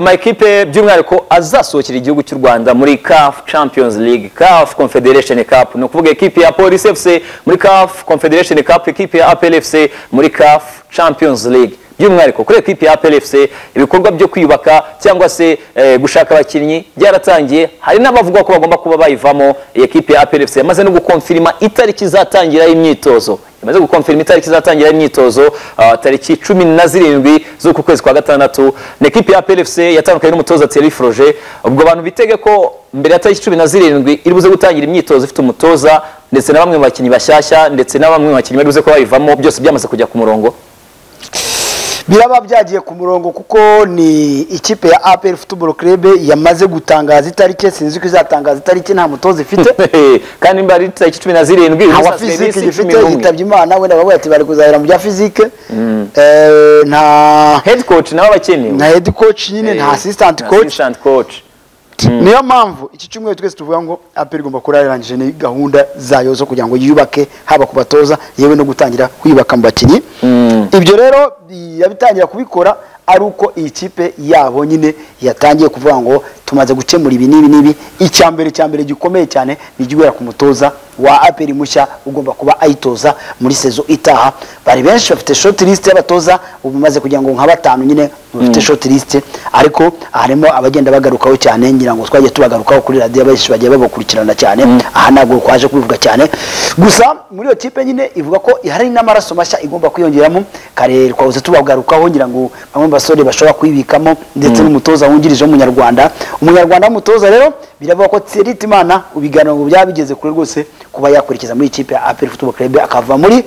amakipe by'umwihariko azasohokera igihugu cy'u rwanda muri caf champions league caf confederation cup ni ukuvuga ekipi ya polisi fc muri caf confederation cup ekipi ya apl fc muri caf champions league by'umwihariko kuri ekipi ya apl fc ibikorwa byo kwiyubaka cyangwa se eh, gushaka abakinnyi byaratangiye hari n'abavuga ko bagomba kuba bayivamo iyi ekipi ya apl fc yamaze no gukonfirima itariki izatangira y'imyitozo imaze gukonfirima itariki izatangira imyitozo ah, tariki cumi na zirindwi z'uku kwezi kwa gatandatu ni ekipi ya plfc yatandukanye n'umutoza thierry froge ubwo abantu bitege ko mbere ya tariki cumi na zirindwi iri buze gutangira imyitozo ifite umutoza ndetse na bamwe mu bakinnyi bashyashya ndetse na bamwe mu bakinnyi bari buze kuba bayivamo byose byamaze kujya ku murongo biraba byagiye ku murongo kuko ni ikipe ya apr football club yamaze gutangaza itariki sinzi ko izatangaza itariki nta mutoza ifite kandi mba ari tariki cumi na zirindwi uyu munsi aba hasigaye fizike iminsi gifite cumi n'umwe. yitabye imana wenda bavuga ati bari kuzahera mu bya fizike Eh, nta head coach nawe na abakenewe head coach nyine nta Eh, assistant na coach assistant coach niyo mpamvu iki cyumweru twese tuvuga ngo apr igomba kuba yararangije ni gahunda zayo zo kugira ngo yiyubake haba ku batoza yewe no gutangira kwiyubaka mu bakinnyi ibyo rero yabitangira kubikora ari uko iyi kipe yabo nyine yatangiye kuvuga ngo tumaze gukemura ibi n'ibi n'ibi icya mbere cya mbere gikomeye cyane ni igihera ku mutoza wa apr mushya ugomba kuba ayitoza muri sezo itaha bari benshi bafite short list y'abatoza ubu maze kugira ngo nka batanu nyine bafite short list ariko harimo abagenda bagarukaho cyane ngira ngo twagiye tubagarukaho kuri radiyo benshi bagiye babakurikirana cyane aha ntabwo kwaje kubivuga cyane gusa muri iyo kipe nyine ivuga ko hari n'amaraso mashya igomba kwiyongeramo kare twahoze tubagarukaho ngira ngo bamwe mu basore bashobora kwibikamo ndetse n'umutoza wungirije w'umunyarwanda umunyarwanda w'umutoza rero biravuga ko Thierry Timana ibiganiro ngo byaba bigeze kure rwose kuba yakurikiza muri iyi kipe ya APR Football Club akava muri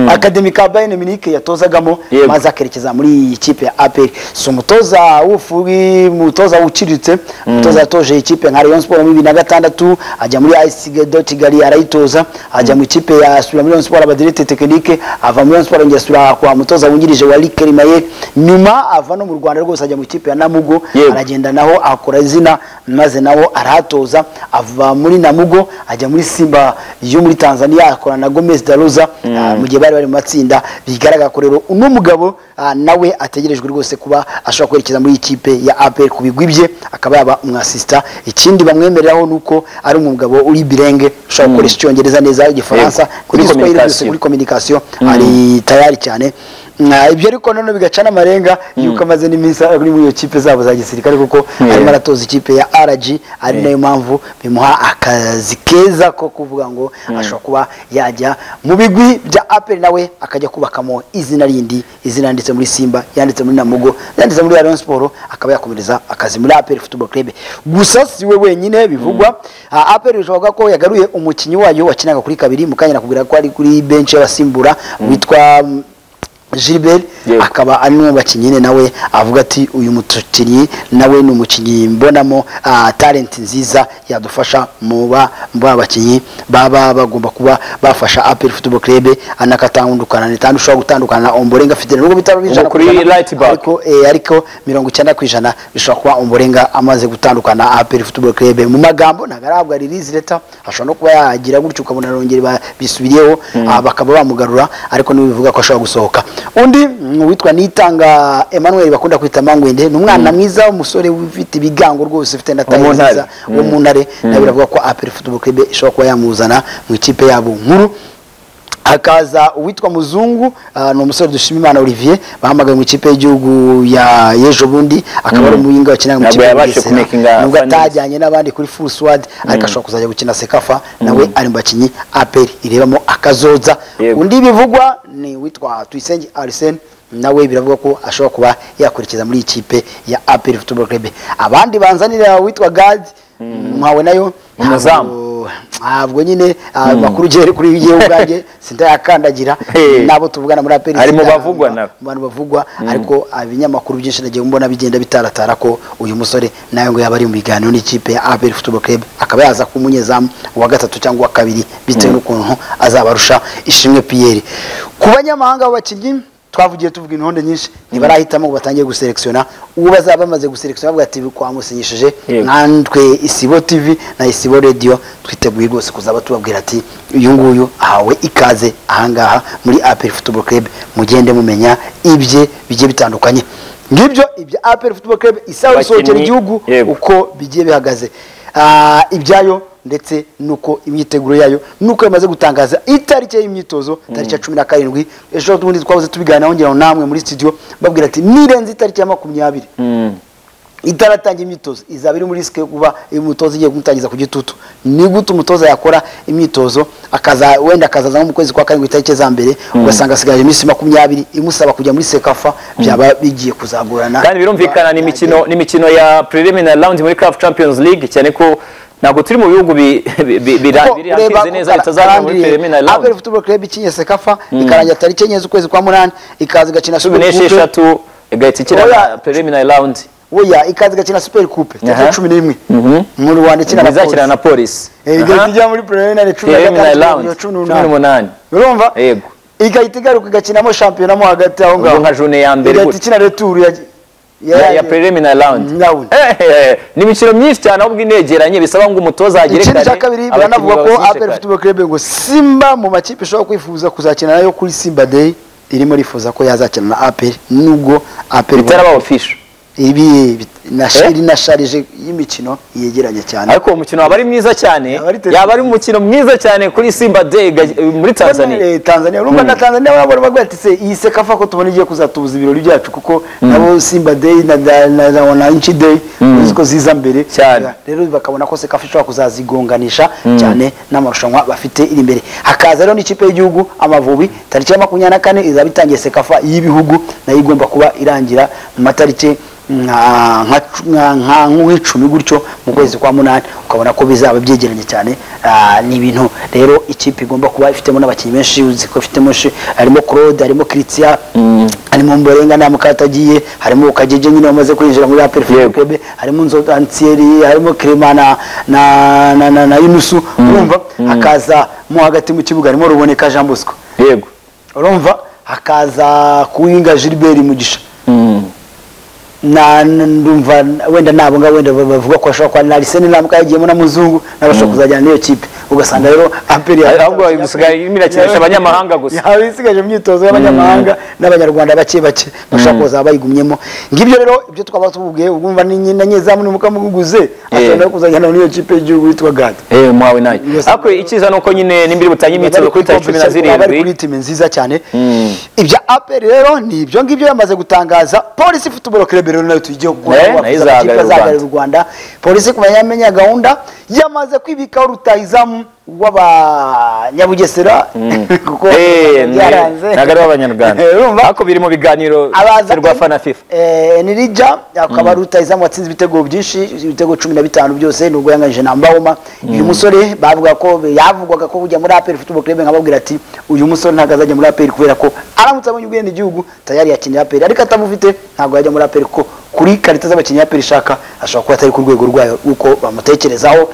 akademi ka Bayern Munich yatozagamo Yego. maze akerekeza muri iyi kipe ya APR si umutoza w'ufugi umutoza uciriritse umutoza yatoje iyi kipe nka Rayon Sport muri bibiri na gatandatu ajya muri ISG de Kigali arayitoza ajya mu ikipe ya Sura Rayon Sport aba directeur technique ava muri Rayon Sport yongera asubira kwa mutoza wungirije wa Lick Rimaye nyuma ava no mu Rwanda rwose ajya mu ikipe ya Namugo Yego. arajya aragenda naho akora izina maze naho arahatoza ava muri namugo ajya muri simba yo muri tanzania akora na gomez daruza ah, mu gihe bari bari mu matsinda bigaragara ko rero uno mugabo ah, nawe ategerejwe rwose kuba ashobora kwerekeza muri ikipe ya apr ku bigwi bye akaba yaba umwasista ikindi bamwemereraho ni uko ari umugabo uri birenge ushobora gukoresha icyongereza neza igifaransa Yego, kuri n'igiswahili byose communication. muri communication ari tayari cyane Na ibyo ariko nanone bigaca n'amarenga yuko amaze n'iminsi ari muri iyo kipe zabo za gisirikare kuko arimo aratoza ikipe ya RG ari nayo mpamvu bimuha akazi keza ko kuvuga ngo ashobora kuba yajya mu bigwi bya APR nawe akajya kubakamo izina rindi izina yanditse muri Simba yanditse muri Namugo yanditse muri Rayon Sport akaba yakomereza akazi muri APR Football Club gusa si we wenyine bivugwa Ah, APR bishoboka ko yagaruye umukinnyi wayo wakinaga kuri kabiri mukanya nakubwira ko ari kuri bench y'abasimbura witwa Gilbert Yego. akaba ari umwe mu bakinnyi nyine nawe avuga ati uyu mukinnyi nawe ni umukinnyi mbonamo ah, talent nziza yadufasha mu ba mu ba bakinnyi baba bagomba kuba bafasha APR Football Club anakatangukana ni tanu ushobora gutandukana na Ombolenga Fidele nubwo bitaro bijana kuri right back. ariko eh, ariko mirongo icyenda ku ijana bishobora kuba Ombolenga amaze gutandukana na APR Football Club mu magambo ntabwo arahabwa release letter ashobora no kuba yagira gutyo ukabona arongera ba- bisubiriyeho ah, bakaba bamugarura ariko ntibivuga ko ashobora gusohoka undi mm, witwa Nitanga Emmanuel bakunda kwita Mangwende ni umwana mwiza w'umusore ufite ibigango rwose ufite na mu tayi Ntare. nziza wo mu ntare nawe biravuga ko APR Football Club ishobora kuba yamuzana mu ikipe yabo nkuru hakaza uwitwa muzungu ah, ni umusore dushima imana olivier bahamagaye mu ikipe y'igihugu ya yejo bundi akaba ari umuyinga wakinaga mu Ntabwo ikipe ya yabashe Bugesera. kumakinga nubwo finals. atajyanye n'abandi kuri full squad ariko ashobora kuzajya gukina sekafa nawe ari mu bakinnyi aperi irebamo akazoza Yego. undi bivugwa ni witwa tuyisenge arisene nawe biravuga ko ashobora kuba yakurikiza muri iyi kipe ya aperi football club abandi banzanira witwa gadi nkawe nayo Umuzamu. ntabwo- ntabwo nyine ah, amakuru ugere kuri yewe ubwanjye sindayakandagira Hey. nabo tuvugana muri aperi Ari mu sindayanga- bavugwa nawe. mu bantu bavugwa ariko ibinyamakuru byinshi nagiye mbona bigenda bitaratara ko uyu musore nawe ngo yaba ari mu biganiro n'ikipe ya APR Football Club akaba yaza kuba umunyezamu wa gatatu cyangwa wa kabiri bitewe n'ukuntu azabarusha ishimwe Pierre ku banyamahanga b'abakinnyi twavugiye tuvuga intonde nyinshi ntibarahitamo ngo batangiye guselekisiona uwo bazaba bamaze guselekisiona bavuga ati twamusinyishije Yego. nkatwe isibo tv na isibo radio twiteguye rwose kuzaba tubabwira ati uyu nguyu ahawe ikaze ahangaha muri APR Football Club mugende mumenya ibye bigiye bitandukanye ngibyo ibya aperi futuboro kerebe isaha isohokera Abakinnyi, igihugu yego. uko bigiye bihagaze Ah, ibyayo ndetse n'uko imyiteguro yayo n'uko yamaze gutangaza itariki y'imyitozo tariki ya cumi na karindwi ejo bundi twahoze tubiganiraho ngira ngo namwe muri studio babwira ati nirenze itariki ya makumyabiri itaratangira imyitozo izaba iri muri risike yo kuba umutoza igiye kumutangiza ku gitutu ni gute umutoza yakora imyitozo akaza wenda akazaza nko mu kwezi kwa karindwi itariki za mbere ugasanga asigaje iminsi makumyabiri imusaba kujya muri sekafa byaba bigiye kuzagorana kandi birumvikana ni imikino ni imikino ya preliminary round muri CAF Champions League cyane ko ntabwo turi mu bihugu bi- bi- bi- bira- biri hanze neza bitazajya muri preliminary aperi round futuboro kerebe ikinye sekafa ikarangira tariki enye z'ukwezi kwa munani ikaza igakina cumi Coupe. n'esheshatu igahita ikina Oya. preliminary round oya ikaza igakina superi kupe tariki Aha. ya cumi n'imwe muri Rwanda ikina na izakina Polisi. na polisi Eh, igahita ijya muri preliminary cumi na preliminary gatandatu round kugeza cumi n'umunani urumva Yego. igahita igaruka igakinamo shampiyona mo hagati aho ngaho nka june ya mbere igahita gutya. ikina returu ya ya, ya preliminary round Round. Eh, eh, eh, ni imikino myinshi cyane ahubwo inegeranye bisaba ngo umutoza agere ikindi cya kare, kabiri abakinnyi biranavuga ko babashyishe aperi kare. futuboro kerebe ngo simba mu makipe ishobora kwifuza kuzakina nayo kuri simba deyi irimo rifuza ko yazakina na aperi nubwo aperi bitarabaho fisho ibi bit- na Eh? iri na sharije y'imikino yegeranye cyane ariko uwo mukino waba ari mwiza cyane Aba ari terefone. yaba ari umukino mwiza cyane kuri simba day ga- muri tanzania Eh, Tanzania urumva na Tanzania barabona bavuga ati se iyi sekafa ko tubona igiye kuzatubuza ibirori byacu kuko nabo Simba Day na na- na na- na Inchi Day uzi ko ziza mbere Cyane. Ya, rero bakabona ko sekafa ishobora kuzazigonganisha cyane n'amarushanwa bafite iri imbere hakaza rero n'ikipe y'igihugu Amavubi tariki ya makumyabiri na kane izaba itangiye sekafa y'ibihugu nayo igomba kuba irangira mu matariki nka nka- nka- nka- nk'icumi gutyo mu kwezi kwa munani ukabona ko bizaba byegeranye cyane Ah, ni ibintu rero ikipe igomba kuba ifitemo n'abakinnyi benshi uzi ko ifitemo shi- harimo Claude harimo Christian harimo Mborenga nta mukatagiye harimo Ukagege nyine wamaze kwinjira muri APR Yego. Club harimo Nzoga Antieri harimo Clement na na na, na, na Yunusu urumva hakaza mo hagati mu kibuga harimo Ruboneka Jean Bosco yego urumva hakaza kuwinga Gilbert Mugisha na na- ndumva wenda nabo ngabo wenda bavuga ko ashobora kwa Arsene Namuka yagiyemo na muzungu nabashobora kuzajyana n'iyo kipe ugasanga rero Amperi Ahubwo isigaye irimo irakinisha abanyamahanga gusa. yaba isigaje imyitozo y'abanyamahanga n'abanyarwanda bake bake bashobora kuza bayigumyemo ngibyo rero ibyo twaba tububwiye ubwumva ni nyina nyezamu ni mukamugiguze ashobora no kuzajyana n'iyo kipe y'igihugu yitwa Gad eh mwawe nayo Yes. ariko icyiza nuko nyine nimbiri butangiye imyitozo kuri tariki cumi na bari kuri zirindwi timi nziza cyane ibya aperi rero ni ibyo ngibyo yamaze gutangaza polisi futuboro kerebe rero nayo tuyigiye Eh, nayo izahagararira u Rwanda. azahagararira u rwanda polisi ku banyamenya gahunda yamaze kwibikaho rutahizamu w'abanyabugesera kuko Eh, ni- byaranze ntabwo ari abanyarwanda Eh, urumva? ariko biri mu biganiro abaza rwa fana fifa eh, nirija akaba ari rutahizamu watsinze ibitego byinshi ibitego cumi na bitanu byose nubwo yanganyije na mbawoma uyu musore bavuga ko yavugwaga ko kujya muri aperi futuboro kerebe nkababwira ati uyu musore ntabwo azajya muri aperi kubera ko aramutse abonye ubwene igihugu tayari yakinira aperi ariko atamufite ntabwo yajya muri aperi kuko kuri karita z'abakinnyi aperi ishaka ashobora kuba atari ku rwego rwayo uko bamutekerezaho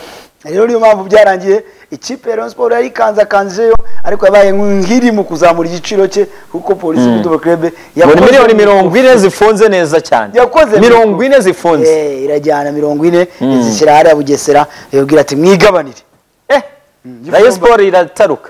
rero niyo mpamvu byarangiye ikipe ya Rayon Sports yarikanzakanzeyo ariko yabaye nk'iri mu kuzamura igiciro cye kuko polisi futuboro kerebe ngo ni yakoze miliyoni imikuku. mirongo ine zifunze neza cyane yakoze mirongo ine zifunze Eh, irajyana mirongo ine izishyira hariya bugesera yabwira ati mwigabanire eh rayo siporo irataruka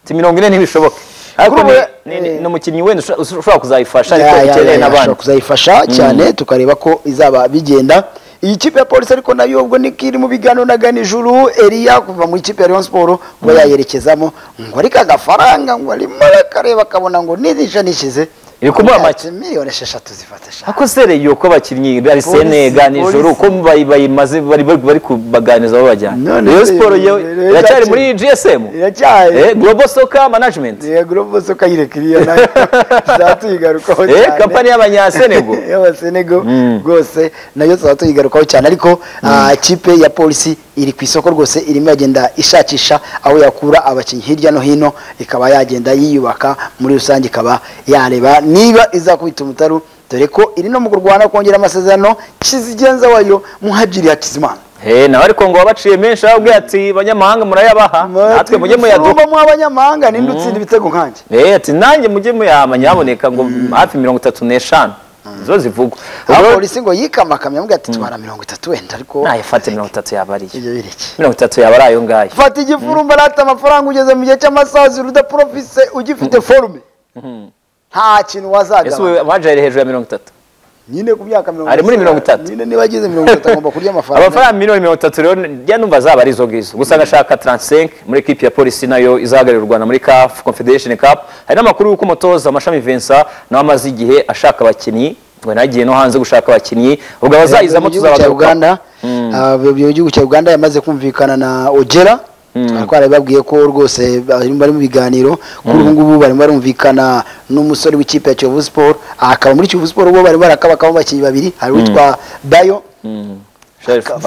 Ati mirongo ine ntibishoboke ariko Kuri ubu, ni- ni- ni eh, ni umukinnyi wenda ushobora- ushobora kuzayifasha Ya, ariko ya, ukeneye ya, n'abandi ashobora kuzayifasha cyane tukareba ko izaba bigenda iyi kipe ya polisi ariko nayo ubwo niko iri mu biganiro na ganijuru eriya kuva mu ikipe ya Rayon Sport kuba yayerekezamo ngo ariko agafaranga ngo arimo arakareba akabona ngo nizisha nishize Iri kumuha make. miliyoni esheshatu zifata eshanu ako sereyo ko abakinnyi bari Polisi, senega nijoro uko polisi. bayi- bayimaze bari bari- bari kubaganiza babajyana None rero se, siporo yo rero iracyari iracyari- muri gsm iracyari eh, global soccer management yego urubuso kayirekiriye nayo zatuyigarukaho Eh, cyane kampani y'abanyasenego y'abasenego rwose nayo tuba tuyigarukaho cyane ariko ah, ikipe ya polisi iri ku isoko rwose irimo yagenda ishakisha aho yakura abakinnyi hirya no hino ikaba yagenda yiyubaka muri rusange ikaba yareba niba izakubita umutaru dore ko iri no mu kurwana kongera amasezerano kizigenza wayo muhajiri hakizimana Eh, nawe ariko ngo wabaciye menshi ababwira ati banyamahanga murayabaha natwe mujye muyaduha mu abanyamahanga ninde utsinda ibitego nkanjye Eh, ati nanjye mujye muyahama nyaboneka ngo hafi mirongo itatu n'eshanu zo zivugwa aho Ubwo- polisi ngo yikamakamye amubwira ati tubara mirongo itatu wenda ariko nayifate mirongo itatu yaba ari iyo ibyo bireke mirongo itatu yaba ari ayo ngayo fata igifurumba rata amafaranga ugeze mu gihe cy'amasazi udaprofise ugifite forume nta kintu ese wazagaba ubu waje hejuru ya mirongo itatu nyine ku myaka mirongo Ari muri itatu. mirongo itatu. nyine niba ageze mirongo itatu agomba kurya amafaranga amafaranga miliyoni mirongo itatu rero njya numva zaba ari izo ngizo gusa agashaka taransisenke muri ekipi ya polisi nayo izahagararira u rwanda muri kafu confederation cup hari n'amakuru y'uko umutoza amashami vincent nawe amaze igihe ashaka abakinnyi ngo nagiye no hanze gushaka abakinnyi ubwo abazayizamo Igihugu cya tuzabagaruka uganda abayobozi b'igihugu cya uganda yamaze kumvikana na ogera twari babwiye ko rwose bari bari mu biganiro kuri ubu ngubu barimo barumvikana n'umusore w'ikipe ya kiyovu siporo akaba muri kiyovu siporo bo barimo barakabakamo abakinnyi babiri hari uwitwa bayo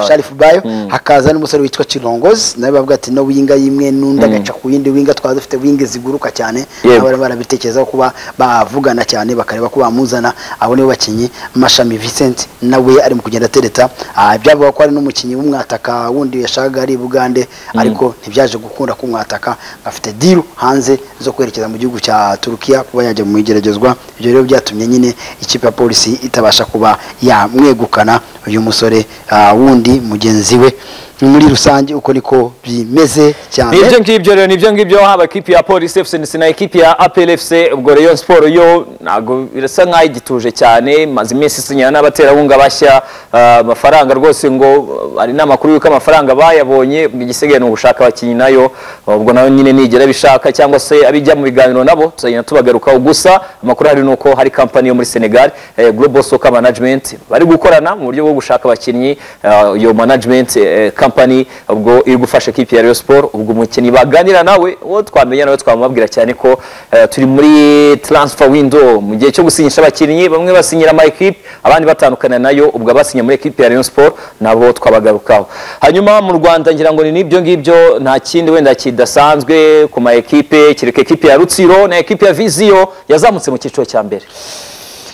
sharifu bayo hakaza n'umusore witwa kirongozi nawe bavuga ati no winga yimwe n'undi agaca ku yindi winga twaba dufite winga ziguruka cyane Yego. nabo barimo barabitekerezaho kuba bavugana cyane bakareba ko bamuzana abo nibo bakinnyi mashami vincent nawe ari mu kugenda atereta Ah, byavuga ko ari n'umukinnyi w'umwataka wundi yashakaga ari i bugande ariko ntibyaje gukunda k'umwataka afite diru hanze zo kwerekeza mu gihugu cya turukiya kuba yajya mu igeragezwa ibyo rero byatumye nyine ikipe ya polisi itabasha kuba yamwegukana uyu musore ah, wundi mugenzi we muri rusange uko niko bimeze cyane ni ibyo ngibyo rero ni ibyo ngibyo haba ekipi ya polisi fc ndetse na ekipi ya apel fc ubwo rayon siporo yo ntabwo birasa nk'aho igituje cyane maze iminsi isinyana n'abaterankunga bashya ah, amafaranga rwose ngo ah, hari n'amakuru y'uko amafaranga bayabonye igisigaye ni ugushaka abakinnyi nayo ubwo nayo nyine nigera bishaka cyangwa se abijya mu biganiro nabo tuzagenda tubagarukaho gusa amakuru hari ni uko hari kampani yo muri senegal eh, global soccer management bari gukorana mu buryo bwo gushaka abakinnyi ah, iyo management eh, company ubwo iri gufasha ekipi ya Rayon Sport ubwo umukinnyi baganira nawe uwo twamenya nawe twamubabwira cyane ko eh, turi muri transfer window mu gihe cyo gusinyisha abakinnyi bamwe basinyira ama ekipe abandi batandukana nayo ubwo abasinye muri ekipi ya Rayon Sport nabo twabagarukaho hanyuma mu Rwanda ngira ngo ni n'ibyo ngibyo nta kindi wenda kidasanzwe ku ma ekipe kireka ekipe ya Rutsiro na ekipe ya Vizio yazamutse mu cyiciro cya mbere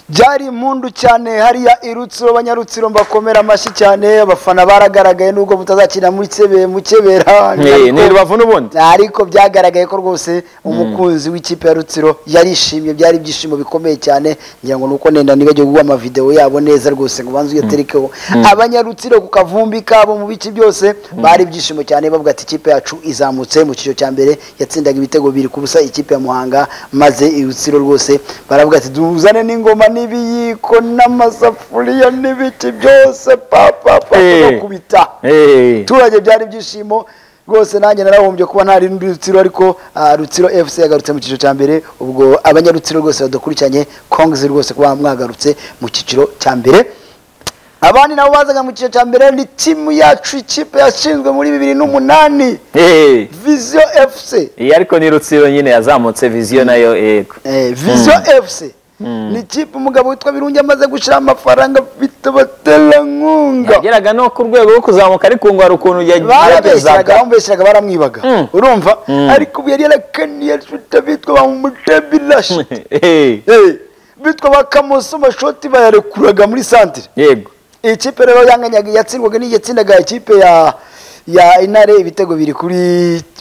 byari impundu cyane hariya irutsiro banyarutsiro mbakomera amashyi cyane abafana baragaragaye nubwo mutazakina muri Kebe- mu kebera ni Ariko- ni rubavu n'ubundi ariko byagaragaye ko rwose umukunzi w'ikipe ya rutsiro yarishimye byari ibyishimo bikomeye cyane ngira ngo nuko nenda nibajya guha amavideo yabo neza rwose ngo banze uyaterekeho abanyarutsiro ku kavumbi kabo mu bice byose bari ibyishimo cyane bavuga ati ikipe yacu izamutse mu cyiciro cya mbere yatsindaga ibitego bibiri ku busa ikipe ya muhanga maze irutsiro rwose baravuga ati tuzane n'ingoma n'ibiyiko n'amasafuriya n'ibiti byose papa papa Eh. bakubita Eh. abaturage byari ibyishimo rwose nanjye narahombye kuba ntari muri rutsiro ariko ah, rutsiro fc yagarutse mu cyiciro cya mbere ubwo abanyarutsiro rwose badukurikiranye kongezi rwose kuba mwagarutse mu cyiciro cya mbere abandi nabo bazaga mu cyiciro cya mbere ni timu yacu ikipe yashinzwe muri bibiri n'umunani Eh. viziyo fc Iyi ariko ni rutsiro nyine yazamutse viziyo nayo yego Eh, viziyo fc ni ikipe umugabo witwa birungi amaze gushyiraho amafaranga afite abaterankunga yageraga no ku rwego rwo kuzamuka ariko ngo hari ukuntu barabeshyeraga yageragezaga bamubeshyeraga baramwibaga urumva ariko ubu yari yarakaniye nshuta bitwa ba mumutebilashi Eh, bitwa ba kamoso mashoti bayarekuraga muri santire yego iyi kipe rero yanganyaga yatsindwaga n'iyo yatsindaga ikipe ya ya intare ibitego biri kuri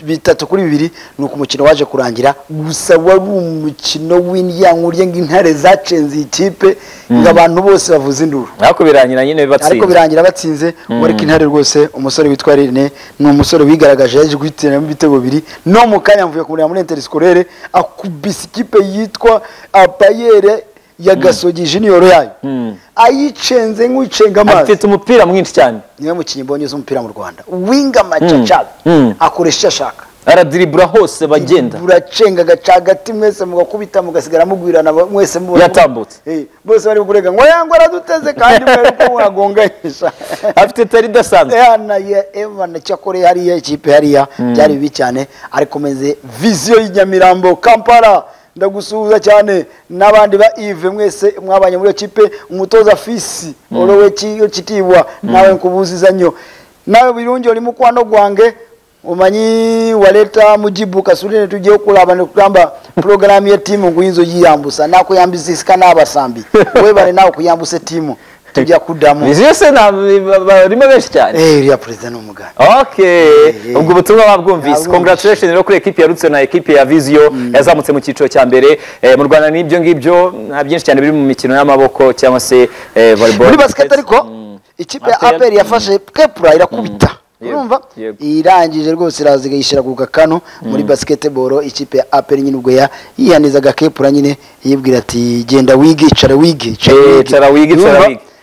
bitatu kuri bibiri ni uko umukino waje kurangira gusa wari umukino w'indyankurye ng'intare zacenze iyi kipe ngo abantu bose bavuze induru ariko birangira nyine ariko bibatsinda birangira batsinze wariko intare rwose umusore witwa rene ni umusore wigaragaje yaje guhitiramo ibitego bibiri no mu kanya mvuye kumureba muri interisikore akubise ikipe yitwa apayere ya gasogi jiniyoro yayo ayicenze nk'uyicenga amazi afite umupira mwinshi cyane niwe mukinnyi mbonye uzi umupira mu rwanda winga macacabi Mm. akoresha icyo ashaka aradiribura hose bagenda buracenga agaca hagati mwese mugakubita mugasigara mugwirana mwese mubona Yatambutse. Eh, bose barimo kurega ngo yango araduteze kandi mwari ko muragonganyisha afite tari idasanzwe Yana ya Evan cyakore hariya ikipe hariya byari bibi cyane ariko meze viziyo y'Inyamirambo Kampala ndagusuhuza cyane n'abandi ba Yves mwese mwabanye muri iyo kipe umutoza Fisi orowe ki- kitibwa nawe nkubuzizanyo nawe birungi uri mukwano gwange umanyi waleta mujibu kasulene tugiye kulabana kugamba programu ya timu nguyinzo yiyambusa nako yambisika n'abasambi we bare nawe kuyambuse timu tujya kudamu viziyo se nta- barimo benshi cyane Eh, uriya perezida ni umugambi okay Eh. ubwo ubutumwa babwumvise Babwumvise. congratulations rero kuri ekipi ya Rutsiro na ekipi ya viziyo yazamutse mu cyiciro cya mbere Eh, mu rwanda ni ibyo ngibyo nta byinshi cyane biri mu mikino y'amaboko cyangwa se eh, volleyball muri basiketi ariko ikipe ya Aperi- aperi yafashe kepura irakubita Yego, urumva yego. irangije rwose iraza igayishyira ku gakanu muri basketball ikipe ya apel nyine ubwo ya- yihanizaga kepura nyine yibwira ati genda wige icara wige Eh, cara wige, cara Urumva? wige.